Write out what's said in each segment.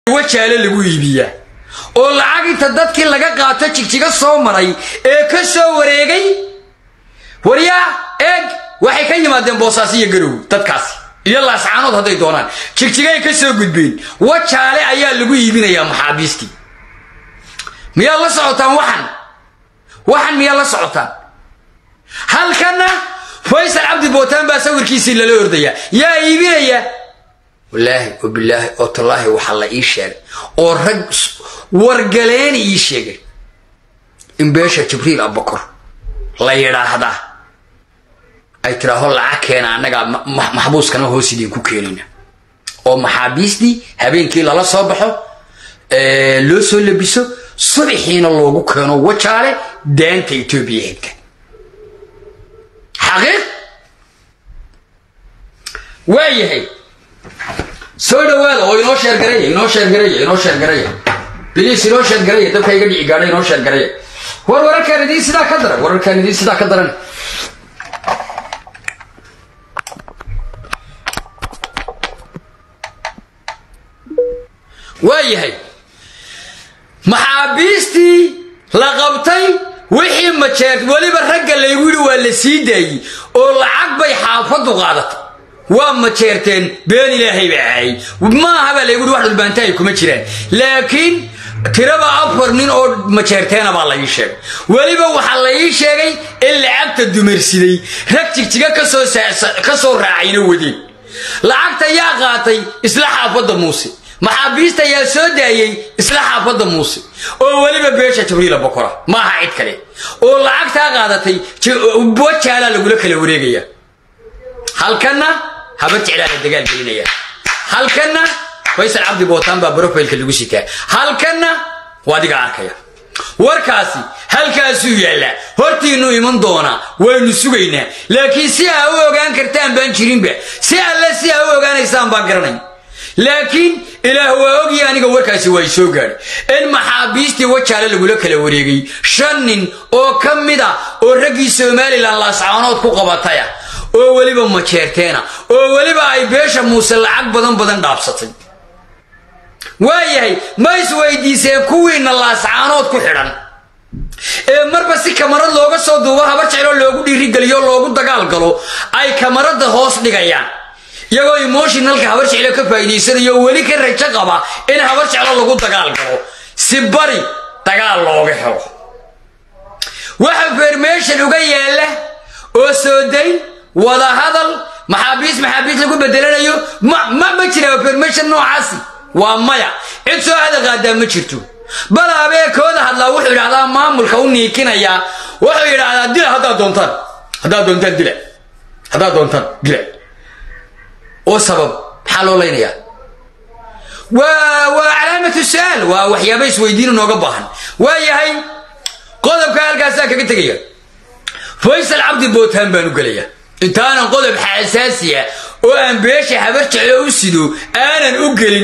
wajaale lagu iibiyaa oo lacag inta dadkii laga qaato jigjiga soo maray ee ka soo wareegay waryaa eeg waxay ka yimaadeen boosaas iyo garow dadkaasi iyo laascaanood hadday doonaan jigjigay ka soo gudbeen wajaale ayaa lagu iibinayaa maxaabiistii miyaad la socotaan waxan waxan miyaad la socotaan halkanna faysal cabdi bootaan baa sawirkiisii lala ordayaa yaa iibinaya wallaahi oo bilaahi oo tallaahi waxaa la ii sheegay oo rag wargaleeni ii sheegay in beesha jibriil abakor la yidhaahdaa ay tidhaaho lacag keena annagaa maxbuuskana hoos idinku keenayna oo maxaabiistii habeenkii lala soo baxo loo soo labiso subaxiina loogu keeno wajaale daanta etoobiya xigta xaqiiq waa yahay soo dhawaada oo inoo sheergaraya inoo sheergaraya inoo sheergaraya biliis inoo sheergaraya dabka iga dhici gaadha inoo sheergaraya war wararkaan idiin sidaa ka daran wararkaan idiin sidaa ka daran waa yahay maxaabiistii la qabtay wixii majeert weliba ragga laygu yidhi waa la sii daayey oo lacag bay xaafaddu qaadatay waa majeerteen been ilaahay baa caayay maaha baa laygu yidhi wax dhulbaantahay kuma jiraan laakiin tiraba afar nin oo majeerteena baa la ii sheegay weliba waxaa la ii sheegay in lacagta dumarsiday rag jigjiga ka soo raacayna wadeen lacagta yaa qaatay isla xaafadda muuse maxaabiista ayaa soo daayey isla xaafadda muuse oo weliba beesha jibriila bokora maaha cid kale oo lacagtaa qaadatay wajaalaa lagula kala wareegaya halkanna habar jeclaa la dagaal gelinaya halkanna faysal cabdi bootaan baa brofailka lagu sitaa halkanna waa adiga arkaya warkaasi halkaasuu yaallaa hortiinnu iman doonaa waynu sugaynaa laakiin si aa u ogaan kartaan baan jirinba si alle si aa u ogaanaysaan baan garanay laakiin ilaah waa ogii aniga warkaasi waa soo gaadhay in maxaabiistii wajaale lagula kala wareegay shan nin oo ka mid a oo raggii somalilan laascaanood ku qabataya oo weliba majeerteena oo weliba ay beesha muuse lacag badan badan dhaabsatay waayahay ma isweydiiseen kuwiina laascaanood ku xidhan ee marba si kamarad looga soo duubo habar jecloo loogu dhiirigeliyo loogu dagaal galo ay kamarada hoos dhigayaan iyagoo emotionalka habar jeclo ka faa'iidaysanayo weli ka rajo qaba in habar jeclo lagu dagaal galo si bari dagaal looga helo waxa fermation uga yaalla oo soo dayn wada hadal maxaabiis maxaabiis lagu bedelanayo ma ma ma jira fermation noocaasi waa maya cid soo hadal qaadaa ma jirto bal abeekooda hadlaa wuxuu yidhahdaa maamulka u niikinayaa wuxuu yidhaahdaa dila haddaad doontaan haddaad doontaan dila haddaad doontaan dila oo sabab maxaa loo laynayaa waa waa calaamatu su-aal waa waxyaaba isweydiin inooga baahan waa yahay qodobka halkaasaa kaga tegaya faysal cabdi bootaan baan u gelaya intaanan qodob xasaasiya oo aan beesha habar jeclo u sido aanan u gelin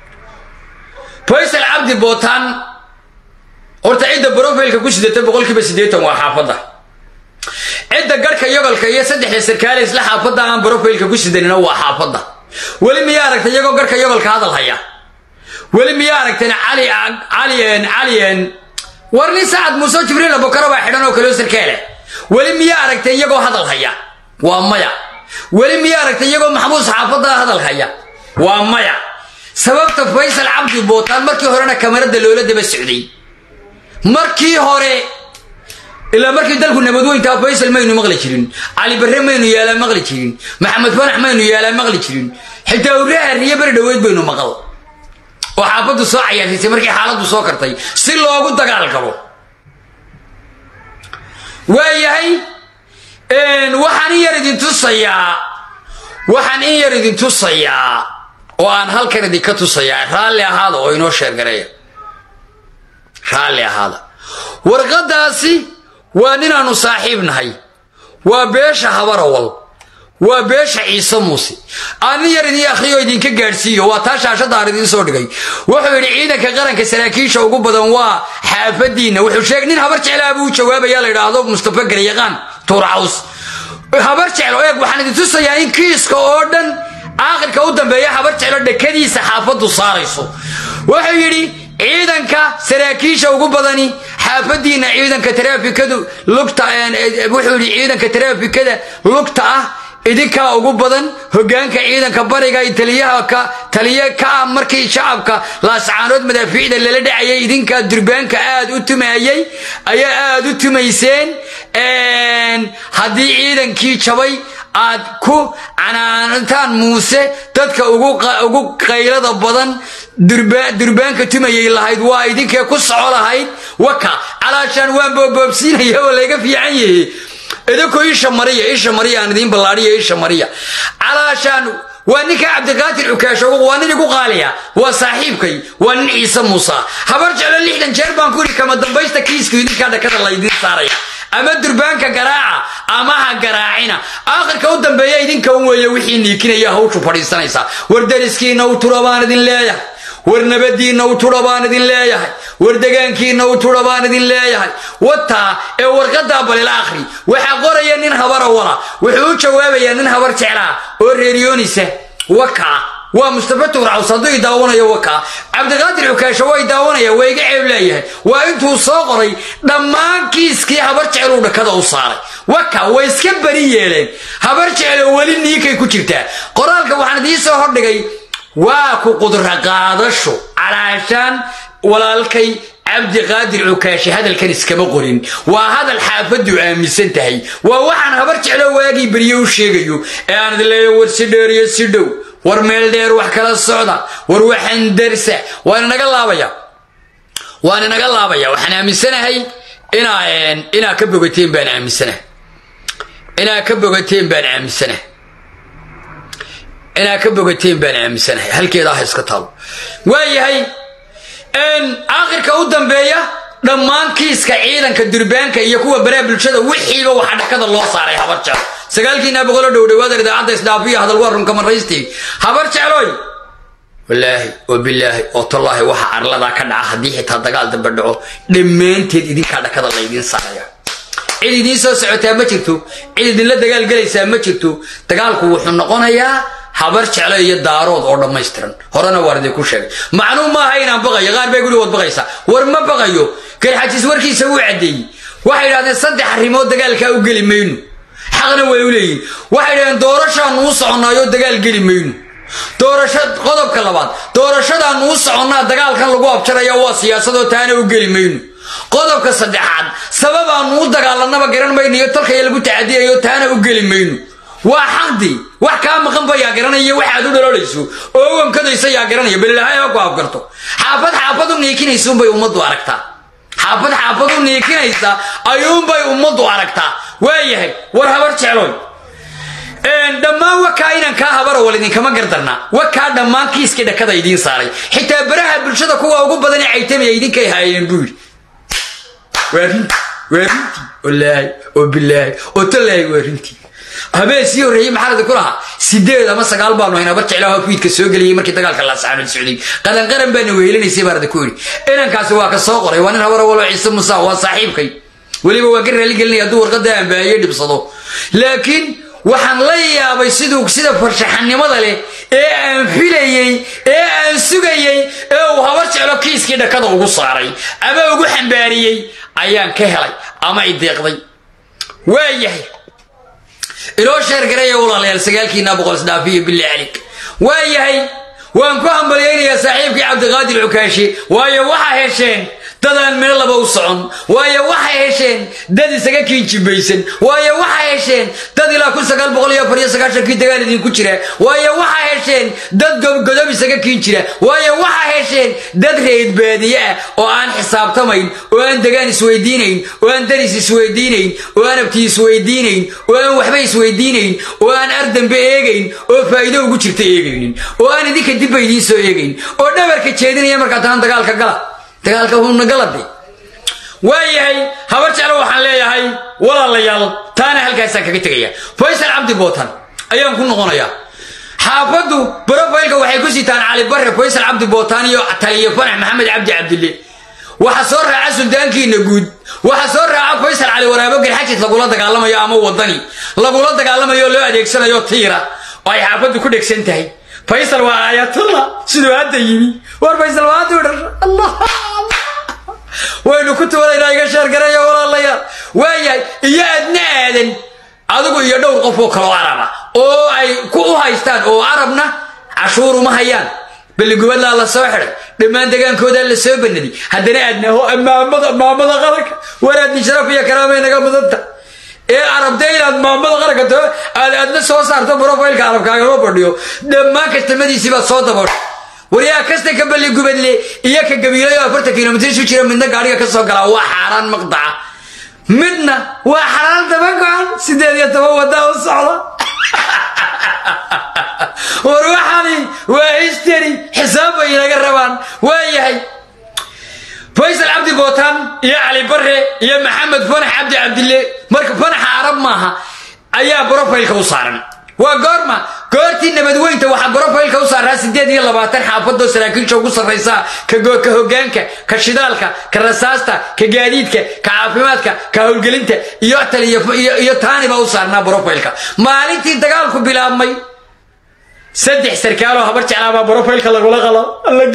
faysal cabdi bootaan horta cidda brofailka ku sidata boqolkiiba siddeetan waa xaafadda cidda garhka yogolka iyo saddexda sarkaale isla xaafadda aan brofailka ku sidanina waa xaafadda weli miyaa aragtay iyagoo garhka yogolka hadal haya weli miyaa aragteen cali calien calien war nin sacad muuse jibriil abokaro baa xidhan oo kaleo sarkaale weli miyaa aragtay iyagoo hadal haya waa maya weli miyaa aragtay iyagoo maxbuus xaafadda hadal haya waa maya sababta faysal cabdi bootaan markii horena kamarada loola daba socday markii hore ilaa markii dalku nabadweyntaa faysal maynu maqli jirin cali barre maynu yaalaa maqli jirin maxamed fanax maynu yaalaa maqli jirin xitaa urraha riyo beri dhoweyd baynu maqal oo xaafaddu soo cayaarsiisay markii xaaladdu soo kartay si loogu dagaal galo waa yahay waxaan in yar idin tusayaa waxaan in yar idin tusayaa oo aan halkan idinka tusayaa raalli ahaada oo inoo sheergareeya raalli ahaada warqaddaasi waa ninaannu saaxiib nahay waa beesha habarawal waa beesha ciise muuse aanin yar idin akhriyo idinka gaadhsiiyo waa taa shaashadaan idiin soo dhigay wuxuu yidhi ciidanka qaranka saraakiisha ugu badan waa xaafadiinna wuxuu sheegay nin habar jeclaa buu jawaabaya la yidhaahdo mustafa garyaqaan tuurcaws habar jeclo eeg waxaan idin tusayaa in kiiska oo dhan aakhirka u dambeeya habar jeclo dhekadiisa xaafaddu saarayso wuxuu yidhi ciidanka saraakiisha ugu badani xaafadiina ciidanka taraafikadu lugta wuxuu yidhi ciidanka taraafikada lugta ah idinkaa ugu badan hogaanka ciidanka bariga taliyaha ka taliye ka ah markii shacabka laascaanood madaafiicda lala dhacayay idinkaa durbaanka aad u tumayay ayaa aad u tumayseen haddii ciidankii jabay aad ku canaantaan muuse dadka ugu qaylada badan durbaanka tumayay lahayd waa idinkee ku soco lahayd waka calaashaan waan booboobsiinaya oo layga fiican yahe idinkoo isha mariya isha mariya aan idiin ballaadhiya isha mariya calaashaan waa ninka cabdiqaadir cukaasho waa nin igu qaaliya waa saaxiibkay waa nin ciise muusa habar jeclo lixdan jeer baan ku yidhi kama dambaysta kiisku idinkaa dhakada laydiin saaraya ama durbaanka garaaca ama ha garaacina aakhirka u dambeeya idinka un weeye wixii niikinaya hawshu fadhiisanaysaa war dariskiinna u tura baan idin leeyahay war nabadiinna u tura baan idin leeyahay war degaankiinna u tura baan idin leeyahay wataa ee warqadaa balila akhri waxaa qoraya nin habara wala wuxuu u jawaabayaa nin habar jeclaa oo reeriyoonisa wakaa waa mustafa tuurcaws hadduu i daawanayo wakaa cabdiqaadir cukaasho waa i daawanaya waa iga ceeb leeyahay waa intuu soo qoray dhammaan kiiskii habar jecluu dhakada u saaray waka way iska bari yeeleen habar jeclo weli niinkay ku jirtaa qoraalka waxaan idiin soo hordhigay waa ku qudra qaadasho calaashaan walaalkay cabdiqaadir cukaashe hadalkan iskama qorin waa hadal xaafadu aaminsan tahay waa waxaan habar jeclo waagii berye u sheegayo ee aan idin leeya war si dheer iyo si dhow war meel dheer wax kala socda war waxaan darsa waan inaga laabaya waan inaga laabaya waxaan aaminsanahay inaa inaa ka bogateen baan aaminsanahay inaa ka bogateen baan aaminsanahay inaa ka bogateen baan aaminsanahay halkeeda ah iska taalo waayahay aakhirka u dambeeya dhammaan kiiska ciidanka durbaanka iyo kuwa baraa bulshada wixiiba waxaa dhakada loo saaray habar jeclo sagaalkiina boqolo dhow dhawaada idaacadda isdhaafiya hadal waa runka marraystii habar jecloy wallaahi oo bilaahi oo tallaahi waxa arladaa ka dhaca haddii xitaa dagaal dambe dhaco dhammaanteed idinkaa dhakada laydiin saaraya cid idiin soo socotaa ma jirto cid idinla dagaal gelaysaa ma jirto dagaalku wuxuu noqonayaa habar jeclo iyo daarood oo dhammaystiran horena waar idinku sheegay macnuu maaha inaan baqayo qaar bay guri wad baqaysaa war ma baqayo garxajis warkiisa wuu caddeeyey waxay idhahdeen saddex arrimood dagaalkaa u geli mayno xaqna way u leeyihin waxay idhahdeen doorashaanu u soconnaayoo dagaal geli mayno doorasha qodobka labaad doorashadaanu u soconnaa dagaalkan lagu abjaraya waa siyaasadoo taana u geli mayno qodobka saddexaad sababaanu u dagaalanaba garan mayno iyo talkaya lagu tacadiyayo taana u geli mayno waa xaqdii wax kaa maqanba yaa garanaya waxaad u dhaloolayso oo wankadaysa yaa garanaya balilahay ha ku afgarto xaafad xaafad u niikinaysuunbay ummaddu aragtaa xaafad xaafad u niikinaysa ayuunbay ummaddu aragtaa waayahay war habar jecloy dhammaan wakaa inaan kaa habara wal idinkama gardarnaa wakaa dhammaan kiiskii dhakada idiin saaray xitaa baraha bulshada kuwa ugu badan ee caytamaya idinkay haayeen buu yidhi waa rintii waa rintii wallaahi oo bilaahi oo tallaahi waa rintii habeen sii horreeyey maxaa idinku lahaa sideed ama sagaal baanu hayn habar jeclaha fiidka soo geliyey markii dagaalka laasaanood socday qalanqaran baana wehelinaysay baan idinku yidhi inankaasi waa ka soo qoray waa nin habara walo ciise musa waa saaxiibkay weliba waa ka raali gelinaya hadduu warqadda aanbaahiye dhibsado laakiin waxaan la yaabay siduu sida farshaxanimada leh ee aan filayey ee aan sugayey ee uu habar jeclo kiiskii dhakada ugu saaray ama ugu xambaariyey ayaan ka helay ama i deeqday waayahay inoo sheergaraya walaalayaal sagaalkiina boqol isdhaafiyo billi calik waayahay waan ku hambalyaynayaa saaxiibkii cabdiqaadir cukaashe waayo waxaa hesheen dadaan meel laba u socon waayo waxay hesheen dad isaga kiinjibaysan waayo waxay hesheen dad ilaa kun sagaal boqol iyo afar iyo sagaashankii dagaal idinku jira waayo waxay hesheen dad godob isaga kiin jira waayo waxay hesheen dad reed baadiye ah oo aan xisaabtamayn oo aan degaan isweydiinayn oo aan daris isweydiinayn oo aan abti isweydiinayn oo aan waxba isweydiinayn oo aan ardambe eegayn oo faa'iido ugu jirta eegaynin oo aan idinka dibba idiin soo eegayn oo dhabarka jeedinaya markaa tahan dagaalka gala dagaalka huuna galade waayahay habar jeclo waxaan leeyahay walaalayaal taana halkaasaan kaga tegaya faysal cabdi bootan ayaan ku noqonayaa xaafaddu brofaylka waxay ku sitaan cali barre faysal cabdi bootaan iyo taliyo fanax maxamed cabdi cabdille waxa soo raaca suldaankiina guud waxa soo raaca faysal cali waraabo garxajis lagula dagaalamayo ama wadani lagula dagaalamayo loo adeegsanayo tiira oo ay xaafaddu ku dhegsan tahay faysal waa aayatullah siduu hadda yimi war faysal waa hadda u dhasha allah waynu ku tuwanaynaa iga sheergaraya walaalayaal waayahay iyo adna aadan adigu iyo dhowr qof oo kaloo araba oo ay ku u haystaan oo arabna cashuur uma hayaan balligubadlaa la soo xidhay dhammaan degaankoodaa la soo banaday haddana aadnaho maamada maamada qaranka waraadni sharaf iyo karaamay naga mudanta ee arabta inaad maamada qaranka to aad aadna soo saarto brofailka arabkaagama fadhiyo dhammaan kastamadiisii baad soo dabooshay waryaa kasta ka balligubadle iyo ka gabiilayo afartan kilomitr isu jira midna gaadhiga ka soo galaa waa xaaraan maqdaca midna waa xalaal daba go-an sideed iyo toban wadaa u socda war waxani waa histeri xisaab bay inaga rabaan waa yahay faysal cabdi bootaan iyo cali bare iyo maxamed fanax cabdi cabdille marka fanaxa arab maaha ayaa brofailka u saaran waa goorma goortii nabadweynta waxaa brofailka u saaraa sideed iyo labaatan xaafadoo saraakiisha ugu sarraysa ka hogaanka ka shidaalka ka rasaasta ka gaadiidka ka caafimaadka ka howlgelinta iyo tal iyo taaniba u saarnaa brofailka maalintii dagaalku bilaabmay saddex sarkaaloo habar jeclaabaa brofailka lagula qalo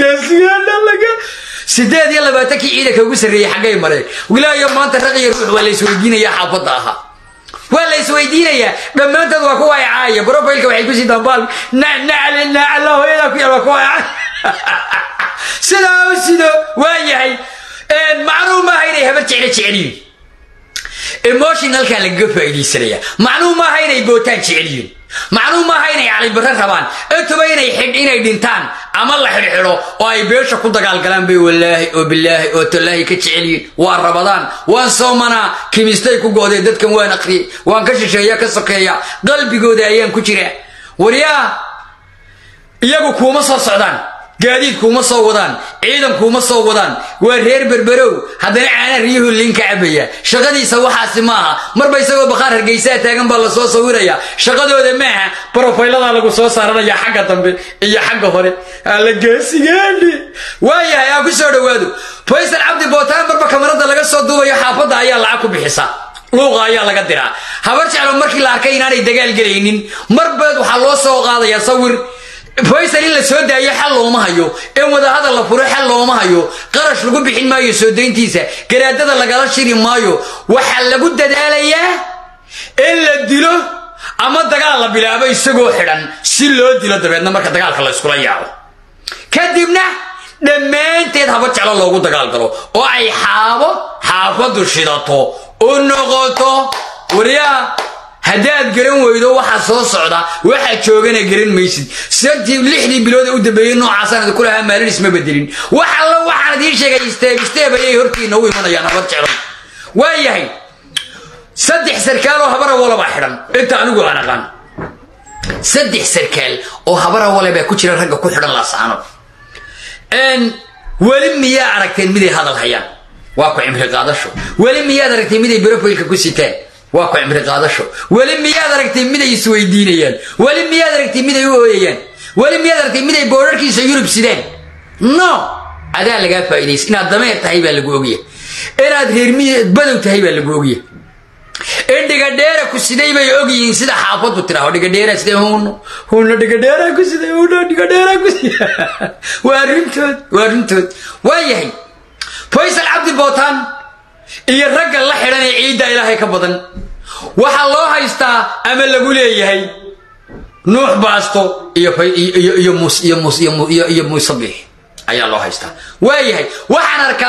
sideed iyo labaatankii ciidanka ugu sarreeyey xaggay mareen wilaayo maanta raq iyo ruux waa la isweydiinayaa xaafadda ahaa waa la isweydiinayaa dhammaantood waa kuwa caaya brofailka waxay kusii dambaal nacala hooyadaa ku yaal waa kuwa sidaa u sido waa yahay macnuu maaha inay habar jeclo jecelyihin emotionalkaa lagaga faa'iidaysanaya macnuu maaha inay bootaan jecelyihin macnuu maaha inay calibare rabaan intuba inay xidh inay dhintaan ama la xidhxidho oo ay beesha ku dagaalgalaan bay wallaahi oo bilaahi oo tallaahi ka jecelyihin waa rabadaan waan soomanaa kimistay ku go'deen dadkan waan aqriyey waan ka shisheeya ka sokeeya qalbigooda ayaan ku jiraa waryaa iyagu kuuma soo socdaan gaadiid kuuma soo wadaan ciidan kuuma soo wadaan waa reer berberow haddana caana riyuhu liinka cabaya shaqadiisa waxaasi maaha marba isagoo bakhaar hargeysaa taagan baa lasoo sawiraya shaqadooda maaha brofayladaa lagu soo saaranaya xagga dambe iyo xagga hore alla geesigeeni waayahay aa ku soo dhowaado faysal cabdi bootaan marba kamarada laga soo duubayo xaafadda ayaa lacag ku bixisa luuqa ayaa laga diraa habar jeclo markii la arkay inaanay dagaal gelaynin marbeed waxaa loo soo qaadayaa sawir faysal in la soo daayo xal looma hayo in wadahadal la furo xal looma hayo qarash lagu bixin maayo soo dayntiisa garaadada lagala shiri maayo waxaa lagu dadaalayaa in la dilo ama dagaal la bilaabo isagoo xidhan si loo dilo dabeedna marka dagaalka la iskula yaaco kadibna dhammaanteed haba jeclo loogu dagaalgalo oo ay xaabo xaafadu shidato u noqoto waryaa haddaad garan weydo waxaa soo socda waxaa joogana garan maysid sadii lixdii bilood u dambeeyey noocaasaan ku lahaa maalin isma bedelin wax alla waxaan idiin sheegay isteeb isteeb ayay hortiina u imanayaan habar jeclo waa yahay saddex sarkaaloo habara walabaa xidhan inta anigu aan aqaan saddex sarkaal oo habara wale baa ku jira ragga ku xidhan laasaano weli miyaa aragteen miday hadal hayaan waa ku cimri qaadasho weli miyaad aragteen miday brofailka ku sitaan waa ku cimri qaadasho weli miyaad aragtay miday isweydiinayaan weli miyaad aragtay miday u ooyayaan weli miyaad aragtay miday boorarkiisa yurub sidaan no adaa lagaa faa'iidaysa inaad dameer tahay baa lagu ogya inaad reermiy badow tahay baa lagu ogya in dhigadheera ku siday bay ogyihiin sida xaafadu tiraho dhigadheera siday huno huno dhigadheera ku siday huno dhigadheera ku siday waa runtood waa runtood waa yahay faysal cabdi bootaan iyo ragga la xidhan ee ciidda ilaahay ka badan waxaa loo haystaa ama lagu leeyahay nuux baasto iyo muusabix ayaa loo haystaa waayahay waxaan arkaa